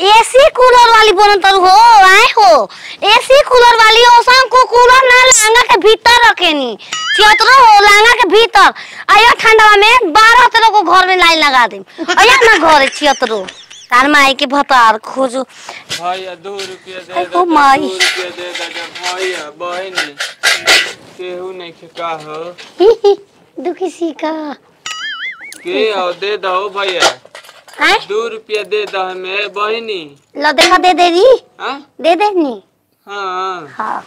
AC cooler वाली बनतर हो आए हो एसी कूलर वाली ओसम को कूलर ना लांगा के भीतर रखेनी छियतरो हो लांगा के भीतर आयो ठंडा में बारह तरह को घर में लाइन लगा दे आया ना घर छियतरो तार माई के भतार खोजो भैया दो रुपया दे आई दो हो माई। दो रुपया दे दो जब भैया बहनी केहू नहीं के का हो दुखी सी का के हो दे दो भैया आए दो रुपया दे दो हमें बहनी लो देखा दे दे दी हाँ दे दे नी हाँ हाँ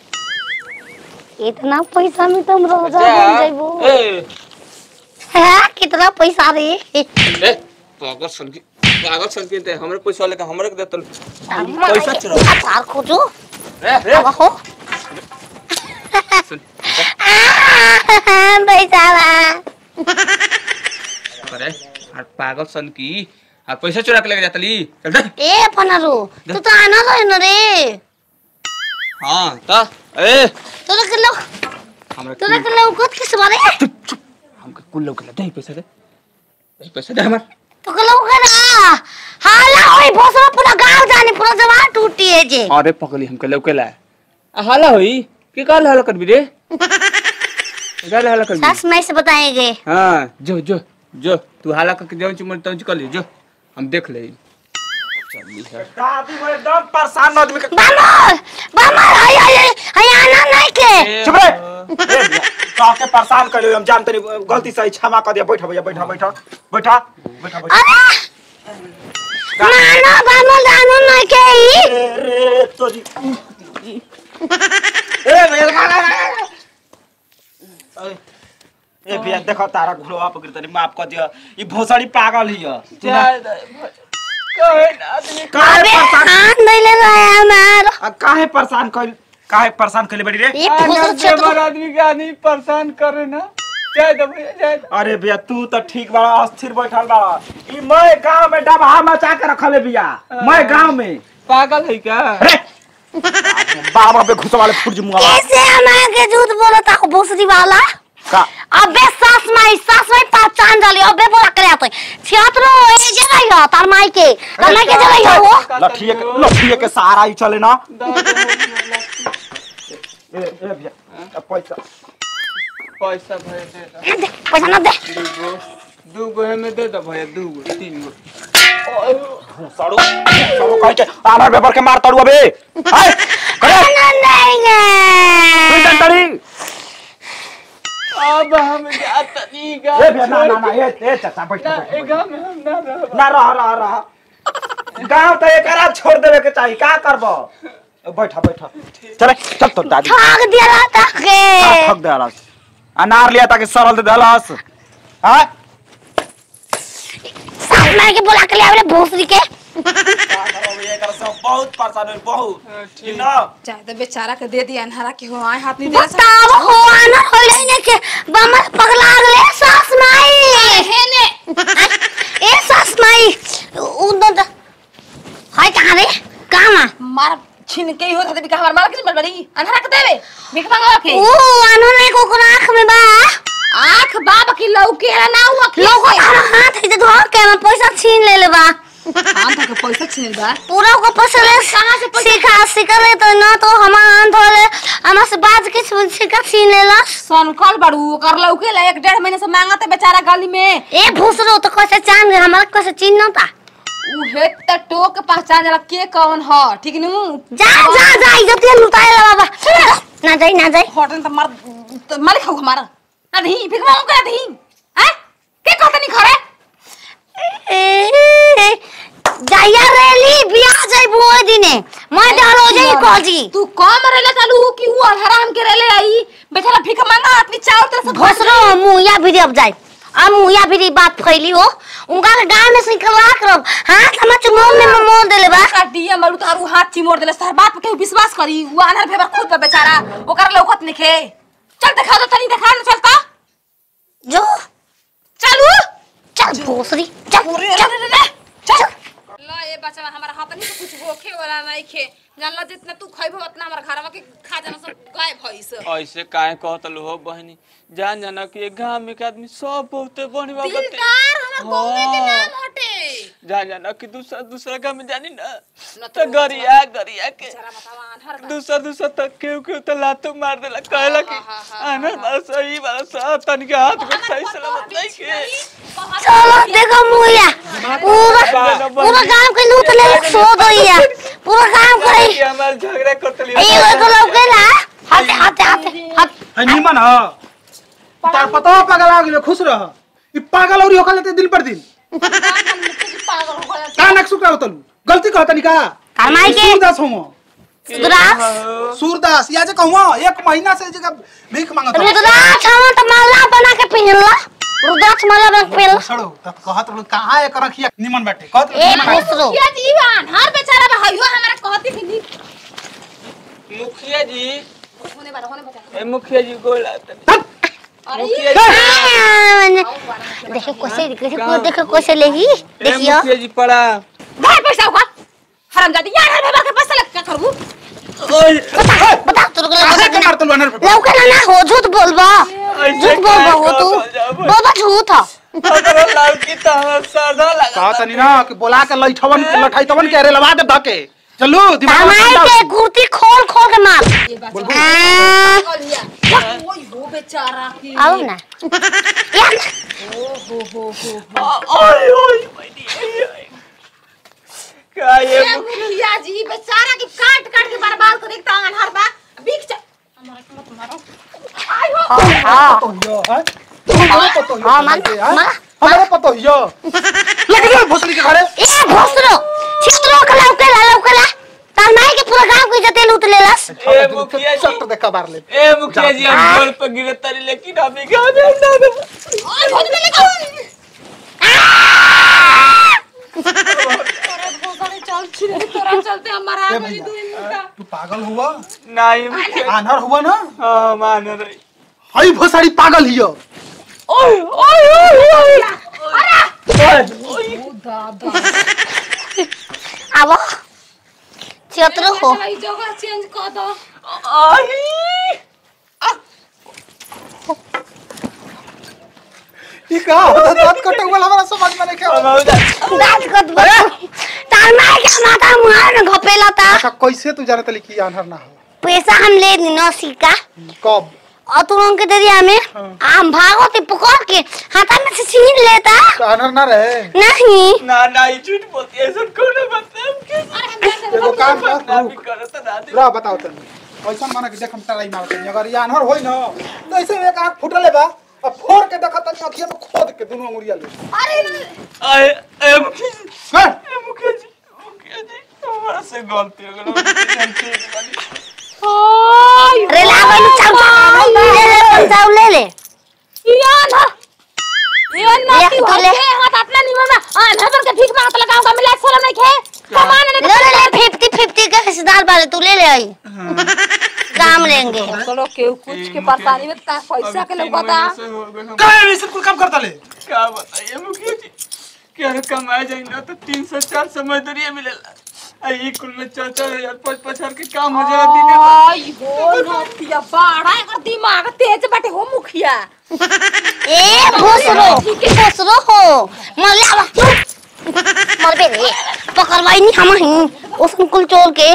इतना पैसा में तुम रोजा जा। बन जाइबो ए हाँ, कितना पैसा रे ए पागल सन की पागल सन की ते हमरे पैसा लेके हमरे के देतल पैसा चुरा अचार खोजो रे रे अब हो सुन बेचारा अरे आ पागल सन की आ पैसा चुरा के लेके जातली चल दे ए पनारो तू तो आना रहे न रे हाँ ता ए तोरा के लो हमरा तोरा के लो कत किस बारे हमके कुल लोग के दे पैसा दे दे पैसा दे हमर तो के लो के ना हाला होई भोसरा पूरा गांव जाने पूरा जवान टूटी है जे अरे पकली हमके लौके ला आ हाला होई के काल हाला करबी रे काल हाला करबी सास मैं से बताएंगे हाँ जो जो जो तू हाला करके जाऊँ चुमन तौच कर ले जो हम देख ले चली है दादी मैं एकदम परेशान आदमी के बामर बामर हाय हाय हाय आना नहीं के चुप रे काके परेशान कर हम जानते नहीं गलती से क्षमा कर दिया बैठा भैया बैठा बैठा बैठा बैठा बैठा अरे नाना बामर जानो नहीं के ई ए रे तो जी ए भैया ला, ला, ला, ला। ए, ए भैया देखो तारा घुरो आप गिर तनी माफ कर दिया ई भोसड़ी पागल ही है तू ना- काहे अबे परेशान हाथ नहीं ले रहा है हमारा आ, काहे परेशान कर काहे परेशान कर बड़ी रे ये भोसरा क्षेत्र आदमी के आदमी परेशान करे ना जाए दो भैया जाए दो अरे भैया तू तो ठीक बड़ा अस्थिर बैठल बड़ा ई मैं गांव में डबहा मचा के रखले भैया मैं गांव में पागल है क्या अरे बाबा पे घुस वाले फुट मुआ कैसे हमारे के झूठ बोला था भोसरी वाला का अबे सास माई सास माई पहचान जाली अबे बोला करे आते छियात्रो ए जगह है तार माई के तार माई के जगह है वो लठिए के लठिए के सहारा ही चले ना ए ए भैया अब पैसा पैसा भैया दे दो दे पैसा ना दे दूगो दूगो है में दे दो भैया दूगो तीन गो सड़ो सड़ो कह के आमर पेपर के मार तड़ू अबे हाय करे ना नहीं तू है डंडड़ी अब हम जाता नहीं गा ए भैया ना ना ना ए ए चाचा बैठ ना बैठ, ए बैठ गाँव में हम ना रह ना रह रह रह गांव तो एकरा छोड़ देवे के चाहिए का करबो बैठा बैठा चले चल तो दादी ठग दिया रहता के ठग दे हलस अनार लिया ताकि सरल दे हलस हां सास माई के बोला के ले आवे भोसरी के बहुत परेशान है बहुत ठीक। ना चाहे तो बेचारा के दे दिया अनहरा के हो आए हाथ नहीं दे रहा बताओ हो आना होले ने के बमर पगला गले सास माई है ने ए सास माई उधर हाय कहां रे कहां मार छिन के ही हो था बिका हमार मार के नहीं बड़ी अनहरा के देवे भीख मांगो के ओ आनो ने को को आंख में बा आंख बाप की लौके ना हुआ के लोगो तारा हाथ है धो के मैं पैसा छीन ले ले बा हम तो के पैसा छीन बा पूरा को पैसा ले कहाँ से पैसा- सिखा सिखा ले तो ना तो हमार धोले हमार से बाज के सिखा छीन ले ला सनकल बड़ू कर लौके ला एक डेढ़ महीने से मांगते बेचारा गली में ए भूसरो तो कैसे जान गए हमारा कैसे चिन्ह ना था उहे त टोक पहचान जाला के कौन ह ठीक नु जा जा जा इज्जत ये लुटाए ला बाबा ना जाई ना जाई होटल त मार त मालिक हौ हमारा ना धी भीख मांगो के धी हैं के कहत नहीं खरे ए, जाइया रेली बियाह जाई बुए दिने मैं डालो जाई कॉजी तू कम रेले चालू कि वो हराम के रेले आई बेचारा भीख मांगा आदमी चावल तरह से घोसरो मुया भी अब जाई अब मुया भी बात फैली हो उनका गांव में सिखवा करब हाथ हम चुमोन में मोड़ देले बा का डीएम मारू तारू हाथ चिमोड़ देले सर बात पे केहू विश्वास करी वो अनहर फेबर खुद पे बेचारा ओकर लौकत निखे चल दिखा दो तनी दिखा ना चलता जो चलू चल भोसरी चल अरे चल अरे अरे चल ला ए बच्चा हमारा हाथ नहीं कुछ होखे वाला नहीं खे जानला जितना तू खइबो उतना हमारा घरवा के खा जाना सब गायब भइस ऐसे काहे कहतल हो बहनी जान जाना कि एक गांव में के आदमी सब बहुते बढ़िया बते दिलदार हमर गौवे के हाँ। नाम हटे जान जाना कि दूसरा दूसरा गांव में जानी ना न तो गरिया गरिया के जरा बतावा अनहर बा दूसरा दूसरा तक केहू केहू तो लातो मार देला कहला कि हाँ, हाँ, हाँ, आना बार सही बार सा तन के हाथ में सही सलामत नहीं के चलो देखो मुइया पूरा पूरा गांव के लूट ले सो दोइया पूरा गांव करे कि हमार झगड़ा करतली एगो को लौकेला हाथ हाथ हाथ हाथ है निमन ह तार पता पागल आ गेलो खुश रह ई पागल औरी होखले ते दिन पर दिन पागल हो गया का नक सुका होतलू गलती कहता नि का कमाई के सूरदास होमो रुद्राक्ष सूरदास या जे कहूँ एक महीना से जगह भीख मांगत हूँ। रुद्राक्ष हम तो माला बना के पहनला रुद्राक्ष माला बना के पहनला सड़ो तब कहत रहलो कहाँ एक रखिया निमन बैठे कहत रहलो ए निमन बैठे। खुसरो क्या जीवन हर बेचारा बा हइयो हमरा कहती कि नी मुखिया जी होने वाला होने बता ए मुखिया जी गोला अरे मुखिया ये जी देखो कैसे देखो देखो कैसे लेगी ए देखियो मुखिया जी पड़ा भाई पैसा होगा हरामजादी यार हर बाबा के पैसा लग क्या करू ओए बता बता तू कहाँ से मारतलू अनर पे? लौकेला ना हो झूठ बोलबा झूठ बोलबा हो तू बोलबा झूठ ह अगर लड़की तो हमार साधा लगा कहत नहीं ना कि बोला के लइठवन के लठाइतवन के रे लवा दे धके चलू दिमाग में हमारे ठंडा के हो। कुर्ती खोल खोल के मार ये बात आ, पागल हिया ओए हो बेचारा की आओ ना या ना। हो हो हो ओए ओए मैनी का ये ये मुखिया जी बेचारा की काट काट के बर्बाद कर देखता अनहर बा बिक जा हमारा के मत मारो आई हो हाँ तो हियो, हैं? हमारे पतो हियो, हाँ, मान- हैं? मान- हमारे पतो हियो। लेके जाओ भोसड़ी के घरे ए भोसरो छित्रो के लौकेला लौकेला तार माई के पूरा गांव की इज्जत लूट लेलस ए मुखिया जी चट देखा बार ले ए मुखिया जी हम गोल पर गिरे तारी लेकिन अभी गाँव में हम ना दे ओए भोज में लेकर अरे भोसड़ी चल छिरे तोरा चलते हमारा आ गई दू मिनट तू पागल हुआ नहीं मुखिया आनर हुआ ना हाँ मान रही हई भोसड़ी पागल हियो ओए ओए ओए ओ दादा आबो छित्रो हो ई जगह चेंज कर दो आई ई का होता दांत कटे वाला हमारा समझ में नहीं हम क्या हो जा दांत कट बस तार माई के माथा मुहार में घपेला ता अच्छा कैसे तू जानत ली कि आनर ना हो पैसा हम ले दी न सिक्का कब और तू लोगों के दरिया में हम भागो ते पकड़ के हाथा में से छीन लेता तो आनर ना रहे नहीं ना ना ये झूठ बोलती है ऐसा कौन बता के एगो काम कर ना रुक। भी करत ना दे ला बताओ तनी ऐसा माना कि देख हम टराई मारत नहीं अगर ये आनर होई ना तो ऐसे एक आंख फुटले बा अब फोड़ के देखत तनी अखिया में खोद के दोनों अंगुरिया ले आए ए मुखिया जी हैं? ए मुखिया जी मुखिया जी हमारा से गलती हो गई अरे लागो नु चाउ ले ले पंचाउ ले ले यान यान ना ले, की तू हो ले। के हाथ अपना निमन में आ नजर के भीख मांगत लगाओ का मिला सोलम नहीं खे कमान ले ने ले ले फिफ्टी फिफ्टी के हिस्सेदार वाले तू ले ले आई काम लेंगे चलो के कुछ के परेशानी में ता पैसा के लोग बता का ऐसे कुल काम करता ले क्या बताइए मुखिया जी क्या कमाए जाए ना तो तीन सौ चार सौ मजदूरी मिलेला आ ये कुल में चार चार हजार पाँच पाँच हजार के काम हो जाए दिन में आई हो नतिया बाड़ा एकर दिमाग तेज बाटे हो मुखिया ए भोसरो भोसरो हो मर ले आवा मर बे रे पकड़वाई नहीं हम ही उसको कुल चोर के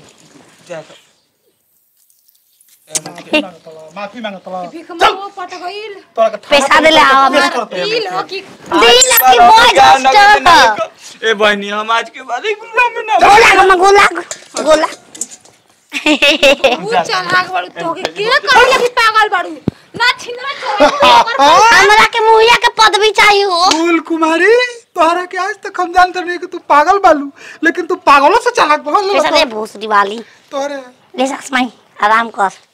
माफी मांगत बा भीख मांगो पट गइल तोरा के थाना पैसा पुलिस दे ले आवा केस हमरा। करते हैं। दिल हो कि दिल की बॉय जस्टर ए बहनी हम आज के बाद ही गुल्ला में ना गोला हम गोला गोला ऊ चल आग बड़ू तो के के करे लगी पागल बड़ू ना छिनरा चोर हमरा के मुहिया के पदवी चाहिए हो फूल कुमारी तोहरा के आज तक हम जानते नहीं कि तू पागल बालू लेकिन तू पागलों से चालाक बहुत पैसा दे लगा भोसड़ी वाली तोहरे ले सक्स माई आराम कर